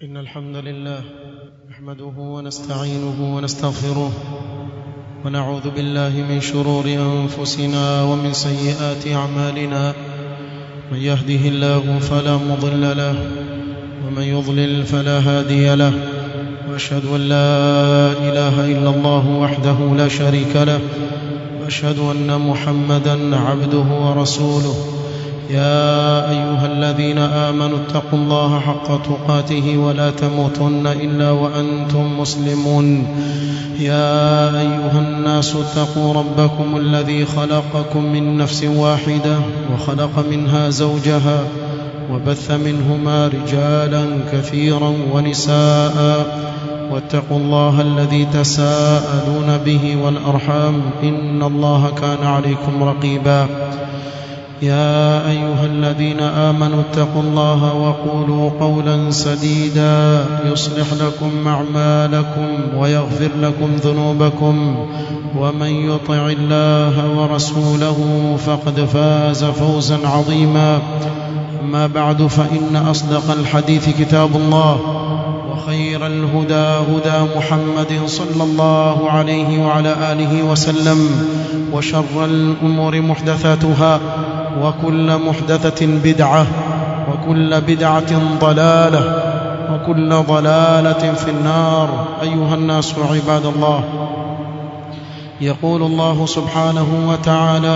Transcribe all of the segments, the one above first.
إن الحمد لله نحمده ونستعينه ونستغفره ونعوذ بالله من شرور أنفسنا ومن سيئات أعمالنا من يهده الله فلا مضل له ومن يضلل فلا هادي له وأشهد أن لا إله إلا الله وحده لا شريك له وأشهد أن محمدا عبده ورسوله يا أيها الذين آمنوا اتقوا الله حق تقاته ولا تموتن إلا وأنتم مسلمون يا أيها الناس اتقوا ربكم الذي خلقكم من نفس واحدة وخلق منها زوجها وبث منهما رجالا كثيرا ونساء واتقوا الله الذي تساءلون به والأرحام إن الله كان عليكم رقيبا يا أيها الذين آمنوا اتقوا الله وقولوا قولا سديدا يصلح لكم أعمالكم ويغفر لكم ذنوبكم ومن يطع الله ورسوله فقد فاز فوزا عظيما أما بعد فإن أصدق الحديث كتاب الله وخير الهدى هدى محمد صلى الله عليه وعلى آله وسلم وشر الأمور محدثاتها وكل محدثة بدعة وكل بدعة ضلالة وكل ضلالة في النار أيها الناس عباد الله يقول الله سبحانه وتعالى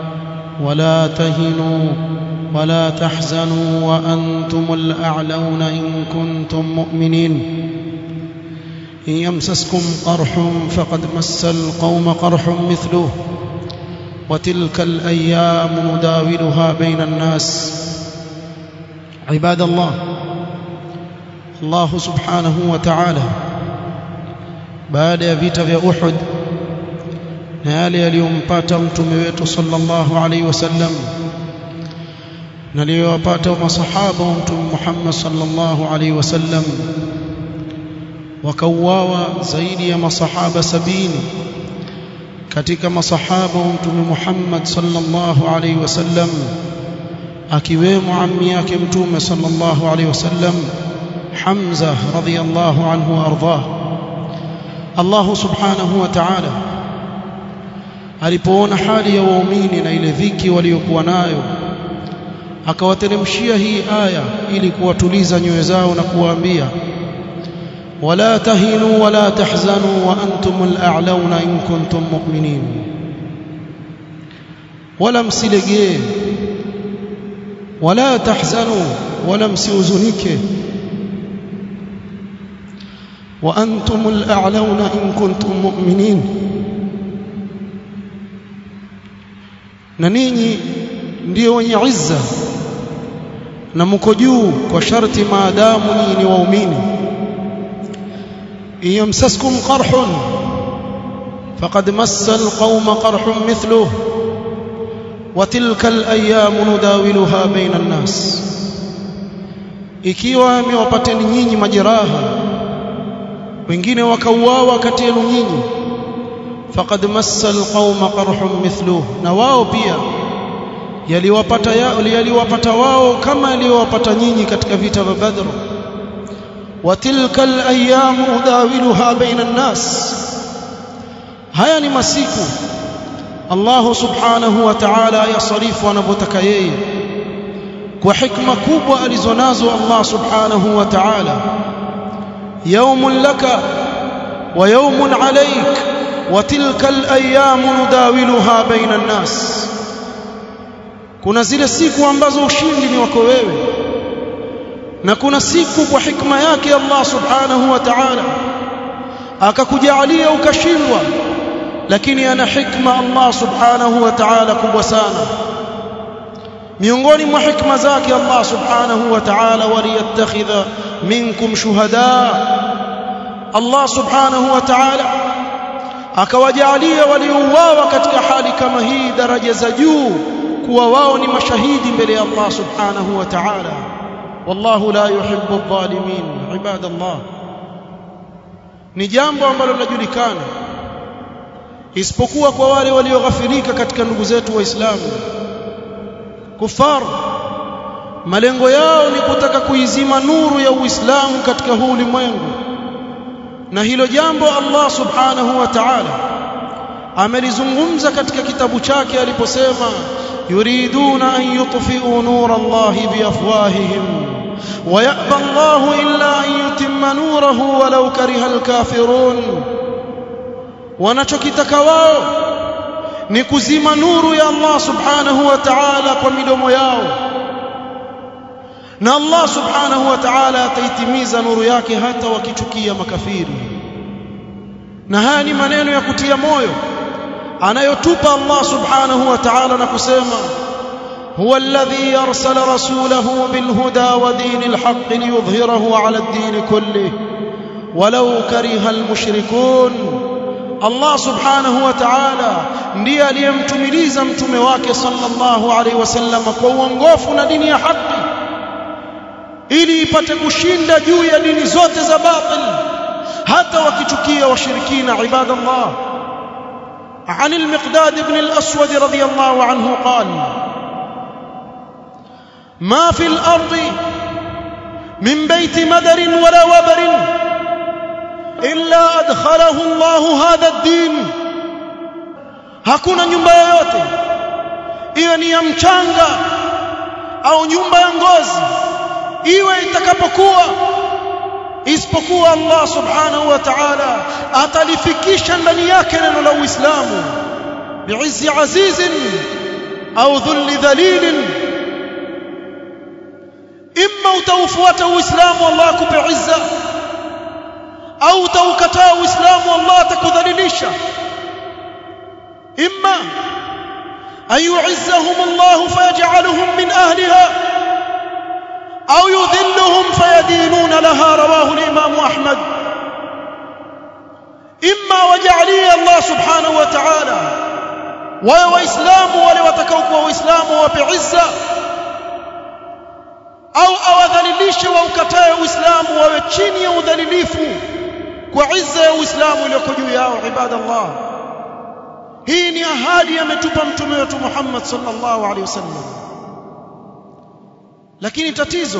ولا تهنوا ولا تحزنوا وأنتم الأعلون إن كنتم مؤمنين إن يمسسكم قرح فقد مس القوم قرح مثله وتلك الأيام نداولها بين الناس عباد الله الله سبحانه وتعالى baada ya vita vya Uhud na yale yaliyompata mtume wetu sallallahu alaihi wasallam na aliyowapata masahaba wa mtume Muhammad sallallahu alaihi wasallam wakauawa zaidi ya masahaba sabini katika masahaba wa mtume Muhammad sallallahu alaihi wasallam akiwemo ammi yake mtume sallallahu alaihi wasallam Hamza radhiyallahu anhu ardhah Allah subhanahu wa ta'ala alipoona hali ya waumini na ile dhiki waliokuwa nayo akawateremshia hii aya ili kuwatuliza nyoyo zao na kuwaambia ولا تهنوا ولا تحزنوا وأنتم الأعلون إن كنتم مؤمنين ولا msilegee ولا تحزنوا ولا msiuzunike وأنتم الأعلون إن كنتم مؤمنين na ninyi ndio wenye izza na mko juu kwa sharti maadamu nyinyi ni waumini إن يمسسكم قرح فقد مس القوم قرح مثله وتلك الأيام نداولها بين الناس ikiwa amewapateni nyinyi majeraha wengine wakauawa kati yenu nyinyi faqad massa alqauma qarhun mithluhu na wao pia yaliwapata yaliwapata wao kama yaliwapata nyinyi katika vita vya Badr وتلك الايام نداولها بين الناس haya ni masiku Allah subhanahu wa ta'ala yasarifu anavyotaka yeye kwa hikma kubwa alizonazo Allah subhanahu wa ta'ala yawmun laka wa yawmun alayk wa tilka al-ayyam nudawiluha baina an-nas kuna zile siku ambazo ushindi ni wako wewe na kuna siku kwa hikma yake Allah subhanahu wa ta'ala akakujalia ukashindwa lakini ana hikma Allah subhanahu wa ta'ala kubwa sana miongoni mwa hikma zake Allah subhanahu wa ta'ala waliyattakhidha minkum shuhada Allah subhanahu wa ta'ala akawajalia waliouawa katika hali kama hii daraja za juu kuwa wao ni mashahidi mbele ya Allah subhanahu wa ta'ala والله لا يحب الظالمين عباد الله ni jambo ambalo linajulikana isipokuwa kwa wale walioghafirika katika ndugu zetu waislamu kufar malengo yao ni kutaka kuizima nuru ya Uislamu katika huu ulimwengu na hilo jambo Allah subhanahu wa ta'ala amelizungumza katika kitabu chake aliposema yuriduna an yutfi'u nur Allah biafwahihim ويأبى الله إلا أن يتم نوره ولو كره الكافرون wanachokitaka wao ni kuzima nuru ya Allah subhanahu wa ta'ala kwa midomo yao na Allah subhanahu wa ta'ala ataitimiza nuru yake hata wakichukia makafiri na haya ni maneno ya kutia moyo anayotupa Allah subhanahu wa ta'ala na kusema هو الذي أرسل رسوله بالهدى ودين الحق ليظهره على الدين كله ولو كره المشركون Allah subhanahu wa ta'ala ndiye aliyemtumiliza mtume wake sallallahu alaihi wasallam kwa uongofu na dini ya haki ili ipate kushinda juu ya dini zote za batil hata wakichukia washirikina ibadallah عن المقداد بن الأسود رضي الله عنه قال ما في الأرض من بيت مدر ولا وبر إلا أدخله الله هذا الدين hakuna nyumba yoyote iwe ni ya mchanga au nyumba ya ngozi iwe itakapokuwa isipokuwa Allah subhanahu wa ta'ala atalifikisha ndani yake neno la Uislamu bi'izzi azizin au dhulli dhalilin imma utaufuata uislamu Allah akupe izza au utaukataa uislamu Allah atakudhalilisha imma ayu'izzahum Allah fayaj'aluhum min ahliha au yudhilluhum fayadinuna laha rawahu al-imam Ahmad imma waj'alia Allah subhanahu wa ta'ala wa waislamu wale watakaokuwa waislamu wape izza au awadhalilishe waukatae uislamu wawe chini ya udhalilifu kwa izza ya uislamu iliyoko juu yao ibadallah hii ni ahadi ametupa mtume wetu Muhammad sallallahu alaihi wasallam lakini tatizo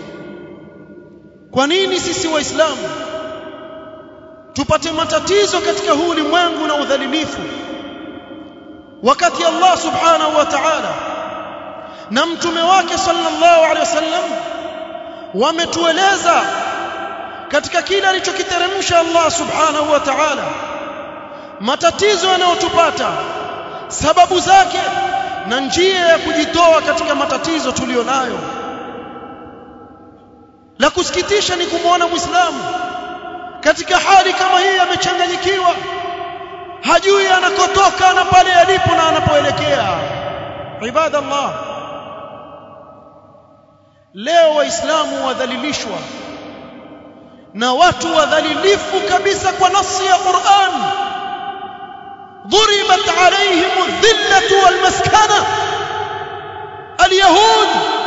kwa nini sisi waislamu tupate matatizo katika huu ulimwengu na udhalilifu wakati Allah subhanahu wa ta'ala na mtume wake sallallahu alaihi wasallam wametueleza katika kile alichokiteremsha Allah subhanahu wa ta'ala matatizo yanayotupata sababu zake na njia ya kujitoa katika matatizo tulionayo la kusikitisha ni kumwona muislamu katika hali kama hii amechanganyikiwa hajui anakotoka na pale alipo na anapoelekea ibadallah leo waislamu wadhalilishwa na watu wadhalilifu kabisa kwa nasi ya Qur'an ضربت عليهم الذلة والمسكنة اليهود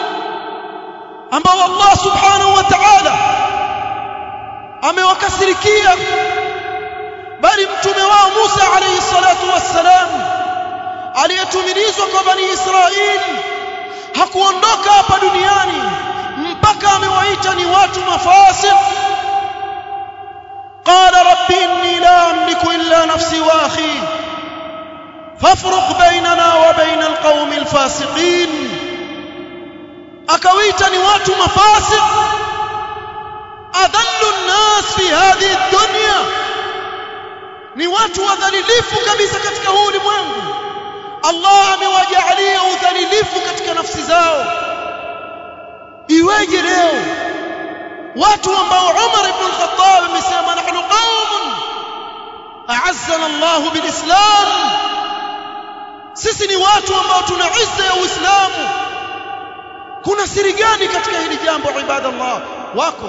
ambao Allah subhanahu wa ta'ala amewakasirikia bali mtume wao Musa alayhi salatu wassalam aliyetumilizwa kwa bani Israili hakuondoka hapa duniani mpaka amewaita ni watu mafasik قال رب إني لا أملك إلا نفسي وأخي فافرق بيننا وبين القوم الفاسقين أكويتني وات مفاسق أذل الناس في هذه الدنيا ni watu wadhalilifu kabisa katika huu ulimwengu Allah amewajalia udhalilifu katika nafsi zao iweje leo watu ambao Umar ibn al-Khattab amesema nahnu qaumun a'azzana Allah bilislam sisi ni watu ambao tuna izza ya Uislamu kuna siri gani katika hili jambo ibadallah wako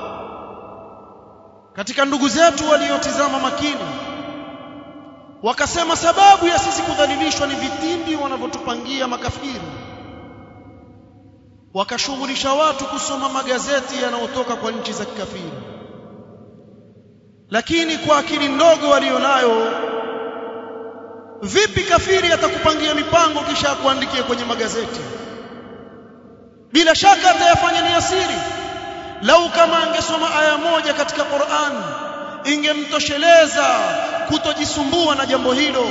katika ndugu zetu waliotizama makini wakasema sababu ya sisi kudhalilishwa ni vitimbi wanavyotupangia makafiri wakashughulisha watu kusoma magazeti yanayotoka kwa nchi za kikafiri lakini kwa akili ndogo walionayo vipi kafiri atakupangia mipango kisha akuandikie kwenye magazeti bila shaka atayafanya ni asiri lau kama angesoma aya moja katika Qur'an ingemtosheleza kutojisumbua na jambo hilo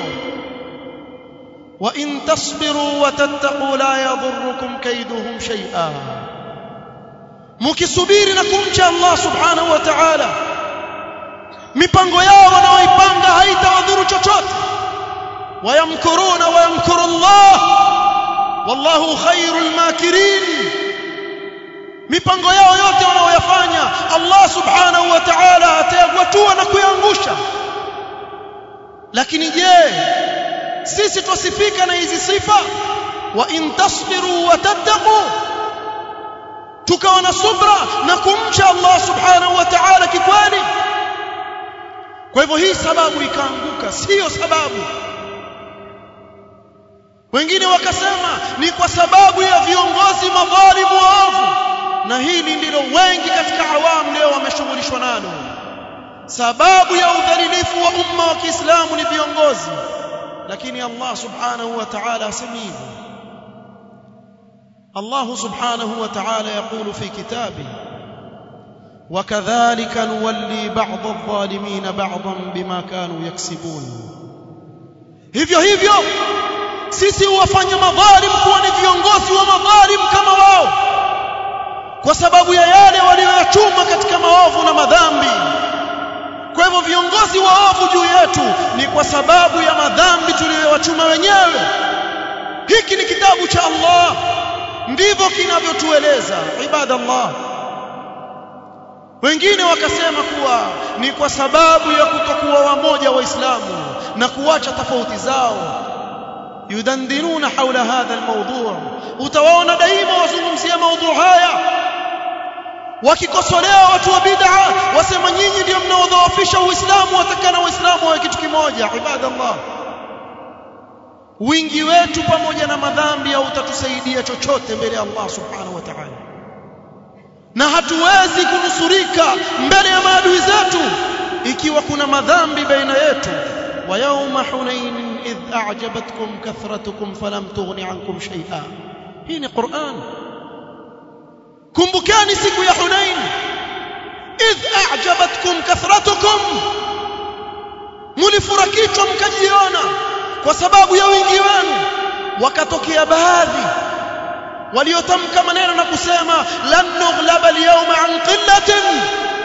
wa in tasbiru wa tattaqu la yadhurrukum kaiduhum shay'a mukisubiri na kumcha Allah subhanahu wa ta'ala mipango yao wanaoipanga haitawadhuru chochote wayamkuruna wayamkuru Allah wallahu khairul makirin mipango yao yote wanaoyafanya Allah subhanahu wa ta'ala atayagwatua na kuyaangusha lakini je sisi twasifika na hizi sifa wa in tasbiru wa tattaqu tukawa na subra na kumcha Allah subhanahu wa ta'ala kikweli kwa hivyo hii sababu ikaanguka sio sababu wengine wakasema ni kwa sababu ya viongozi madhalimu waovu na hili ndilo wengi katika awamu leo wameshughulishwa nalo sababu ya udhalilifu wa umma wa Kiislamu ni viongozi lakini Allah subhanahu wa ta'ala asemi hivyo Allah subhanahu wa ta'ala يقول في كتابه وكذلك نولي بعض الظالمين بعضا بما كانوا يكسبون hivyo hivyo sisi huwafanya madhalim kuwa ni viongozi wa madhalim kama wao kwa sababu ya yale walioyachuma katika maovu na madhambi kwa hivyo viongozi waovu juu yetu ni kwa sababu ya madhambi tuliyowachuma wenyewe hiki ni kitabu cha Allah ndivyo kinavyotueleza ibadallah wengine wakasema kuwa ni kwa sababu ya kutokuwa wamoja waislamu na kuacha tofauti zao yudandinuna haula hadha almawdu' utawaona daima wazungumzia maudhu haya wakikosolea watu wa bid'a wasema nyinyi ndio mnaodhoofisha uislamu watakana waislamu wawe kitu kimoja ibadallah wingi wetu pamoja na madhambi hautatusaidia chochote mbele ya Allah subhanahu wa ta'ala na hatuwezi kunusurika mbele ya maadui zetu ikiwa kuna madhambi baina yetu wa yawma hunain idh a'jabatkum kathratukum falam tughni ankum shay'a hii ni Qur'an kumbukeni siku ya Hunain idh a'jabatkum kathratukum mulifurakishwa mkajiona kwa sababu ya wingi wenu wakatokea baadhi waliotamka maneno na kusema lan nughlaba al-yawma an qillatin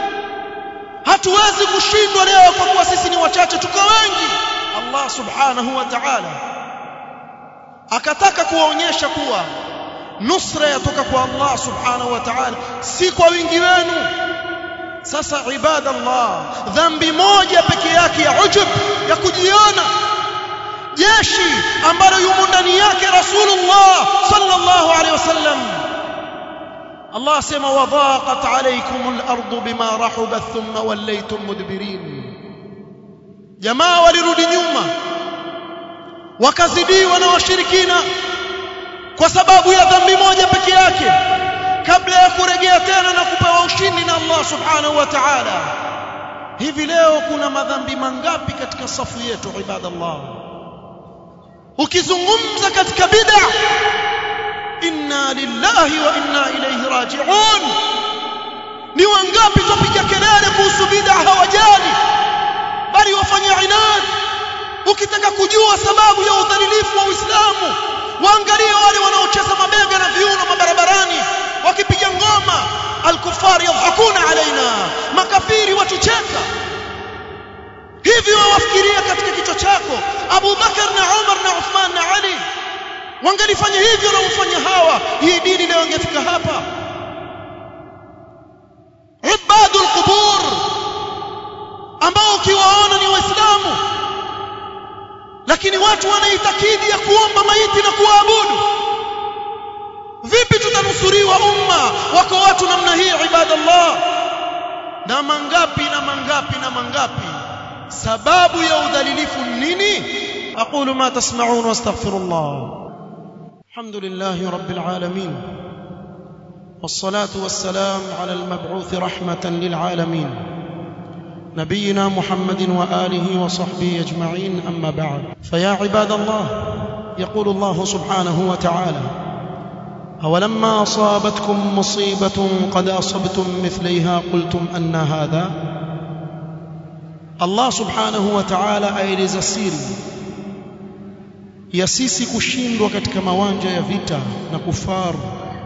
hatuwezi kushindwa leo kwa kuwa sisi ni wachache tuko wengi Allah subhanahu wa ta'ala akataka kuwaonyesha kuwa nusra yatoka kwa Allah subhanahu wa ta'ala si kwa wingi wenu sasa ibadallah dhambi moja peke yake ya ujub ya kujiona jeshi ambalo yumo ndani yake rasulullah sallallahu alaihi wasallam Allah asema wadhaqat alaykum al-ardu bima rahubat thumma wallaytum mudbirin jamaa walirudi nyuma wakazidiwa na washirikina kwa sababu ya dhambi moja peke yake kabla ya kurejea tena na kupewa ushindi na Allah subhanahu wa ta'ala hivi leo kuna madhambi mangapi katika safu yetu ibadallah ukizungumza katika bid'a inna lillahi wa inna ilayhi raji'un ni wangapi tupiga kelele kuhusu bid'a hawajali bali wafanya inad ukitaka kujua sababu ya udhalilifu wa Uislamu waangalie wale wanaocheza mabega na viuno mabarabarani wakipiga ngoma alkufari yadhakuna alaina makafiri watucheka hivi wawafikiria katika kichwa chako Abu Bakar na Umar na Uthman na Ali wangelifanya hivyo na ufanya hawa hii dini leo ingefika hapa ibadul qubur ambao ukiwaona ni waislamu lakini watu wanaitakidi ya kuomba maiti na kuabudu vipi tutanusuriwa umma wako watu namna hii ibadallah na mangapi na mangapi na mangapi sababu ya udhalilifu nini aqulu ma tasma'un wastaghfirullah alhamdulillahi rabbil alamin والصلاه والسلام على المبعوث رحمه للعالمين نبينا محمد واله وصحبه اجمعين اما بعد فيا عباد الله يقول الله سبحانه وتعالى أولما أصابتكم مصيبة قد أصبتم مثليها قلتم أن هذا الله سبحانه وتعالى aeleza siri ya sisi kushindwa katika mawanja ya vita na kufaru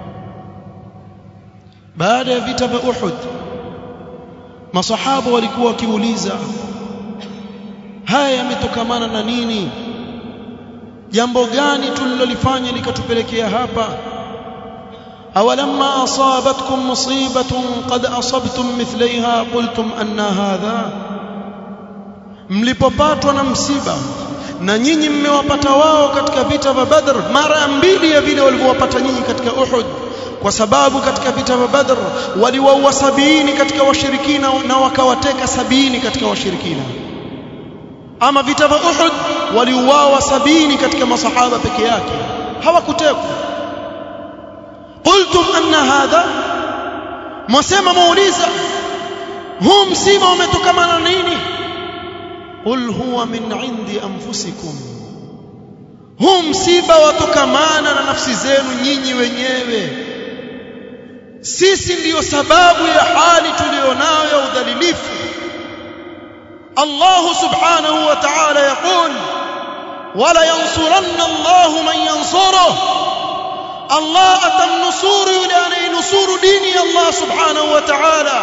baada ya vita vya Uhud masahaba walikuwa wakiuliza haya yametokamana na nini jambo gani tulilolifanya likatupelekea hapa awalamma asabatkum musibatun qad asabtum mithlaiha qultum anna hadha mlipopatwa na msiba na nyinyi mmewapata wao katika vita vya Badr mara mbili ya vile walivyowapata nyinyi katika Uhud kwa sababu katika vita vya Badr waliwaua sabini katika washirikina na wakawateka sabini katika washirikina ama vita vya Uhud waliuawa sabini katika masahaba peke yake hawakutekwa qultum anna hadha mwasema muuliza huu msiba umetokana na nini qul huwa min indi anfusikum huu msiba watokamana na nafsi zenu nyinyi wenyewe sisi ndiyo sababu ya hali tulionayo ya udhalilifu الله سبحانه وتعالى يقول ولا ينصرن الله من ينصره الله أتنصور يعني نصور ديني الله سبحانه وتعالى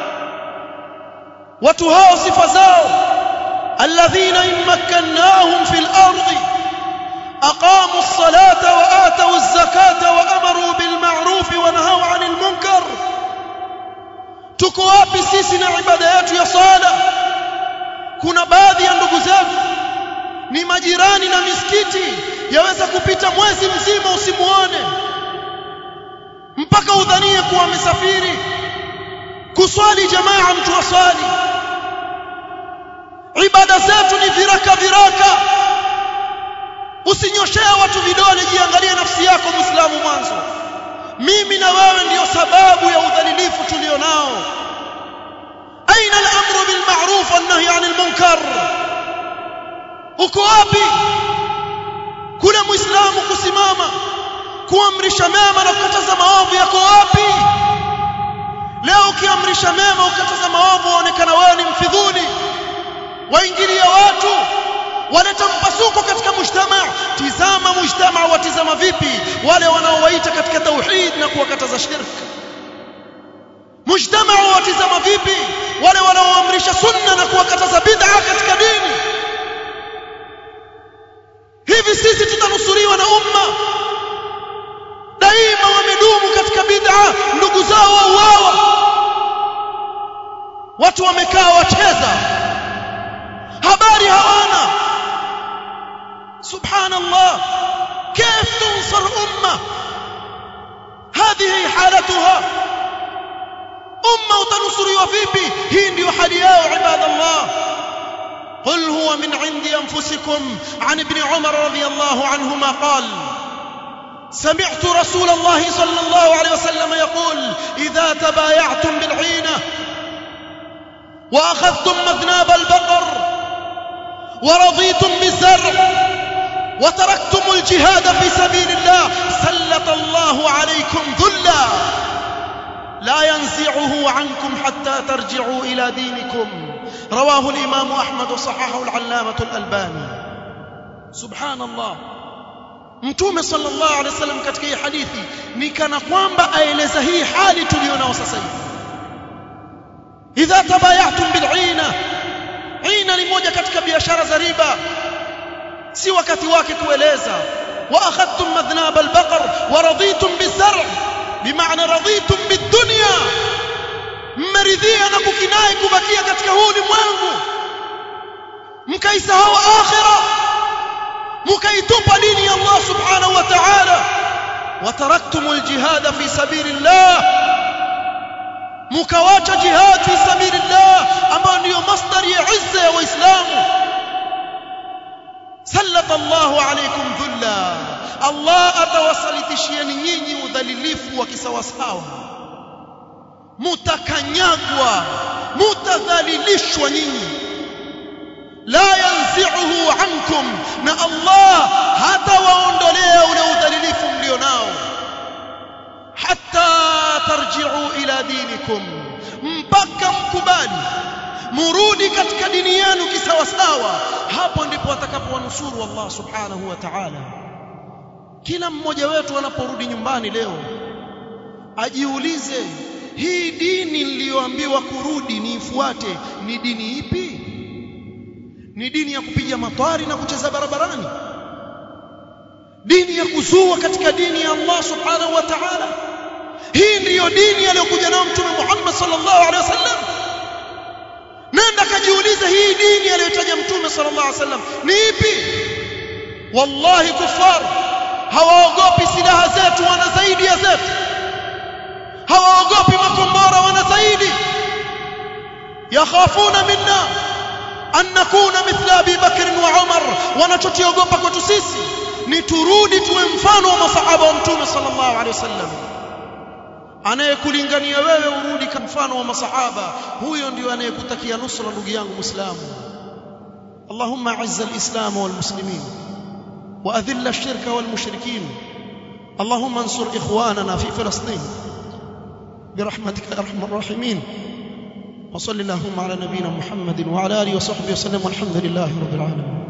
وتهاو صفزاو الذين إن مكناهم في الأرض أقاموا الصلاة وآتوا الزكاة وأمروا بالمعروف ونهوا عن المنكر تكوابي سيسنا عبادات يا صالح kuna baadhi ya ndugu zetu ni majirani na misikiti yaweza kupita mwezi mzima usimuone mpaka udhanie kuwa amesafiri kuswali jamaa mtu aswali ibada zetu ni viraka viraka usinyoshea watu vidole jiangalie nafsi yako muislamu mwanzo mimi na wewe ndiyo sababu ya udhalilifu tulionao أين الأمر بالمعروف والنهي عن المنكر uko wapi kule muislamu kusimama kuamrisha mema na kukataza maovu yako wapi leo ukiamrisha mema ukataza maovu waonekana wewe ni mfidhuli waingilia watu waleta mpasuko katika mujtamaa tizama mujtamaa watizama vipi wale wanaowaita katika tauhid na kuwakataza shirki mujtamaa watizama vipi wale wanaoamrisha sunna na kuwakataza bid'a katika dini hivi sisi tutanusuriwa na umma daima wamedumu katika bid'a ndugu zao wauawa watu wamekaa wacheza habari hawana subhanallah كيف تنصر أمة هذه حالتها umma utanusuriwa vipi hii ndiyo hali yao ibadallah قل هو من عند أنفسكم عن ابن عمر رضي الله عنهما قال سمعت رسول الله صلى الله عليه وسلم يقول إذا تبايعتم بالعينة وأخذتم مذناب البقر ورضيتم بالزرع وتركتم الجهاد في سبيل الله سلط الله عليكم ذلا لا ينزعه عنكم حتى ترجعوا إلى دينكم رواه الإمام أحمد وصححه العلامة الألباني سبحان الله mtume sallallahu alaihi wasallam katika hii hadithi ni kana kwamba aeleza hii hali tulionao sasa hivi idha tabayatum bil'ina ina ni moja katika biashara za riba si wakati wake kueleza wa akhadtum madhnab al-baqar wa raditum bizar' bimaana raditum bidunya mmeridhia na kukinai kubakia katika huu ulimwengu mkaisahau akhira mkaitupa dini ya Allah subhanahu wa ta'ala wataraktum aljihad fi sabilillah mkawacha jihad fi sabilillah ambayo ndiyo masdari ya izza ya waislamu sallata Allahu alaykum dhulla Allah atawasalitishieni nyinyi udhalilifu wa kisawasawa mutakanyagwa mutadhalilishwa nyinyi la yanzi'uhu ankum na Allah hatawaondolea ule udhalilifu mlionao tarji'u ila dinikum mpaka mkubali murudi katika dini yenu kisawasawa hapo ndipo atakapowanusuru Allah subhanahu wa ta'ala kila mmoja wetu anaporudi nyumbani leo ajiulize hii dini niliyoambiwa kurudi niifuate ni dini ipi ni dini ya kupiga matwari na kucheza barabarani dini ya kuzua katika dini ya Allah subhanahu wa ta'ala hii ndiyo dini aliyokuja nayo mtume Muhammad sallallahu alaihi wasallam nenda kajiulize hii dini aliyotaja mtume sallallahu alaihi wasallam ni ipi wallahi kufar hawaogopi silaha zetu wana zaidi ya zetu hawaogopi makombora wana zaidi yakhafuna minna an nakuna mithla Abi Bakr wa Umar wanachotiogopa kwetu sisi ni turudi tuwe mfano wa masahaba wa mtume sallallahu alaihi wasallam anayekulingania wewe urudi kama mfano wa masahaba huyo ndio anayekutakia nusra ndugu yangu muislamu اللهم اعز الاسلام والمسلمين واذل الشرك والمشركين اللهم انصر اخواننا في فلسطين برحمتك يا ارحم الراحمين وصل اللهم على نبينا محمد وعلى اله وصحبه وسلم والحمد لله رب العالمين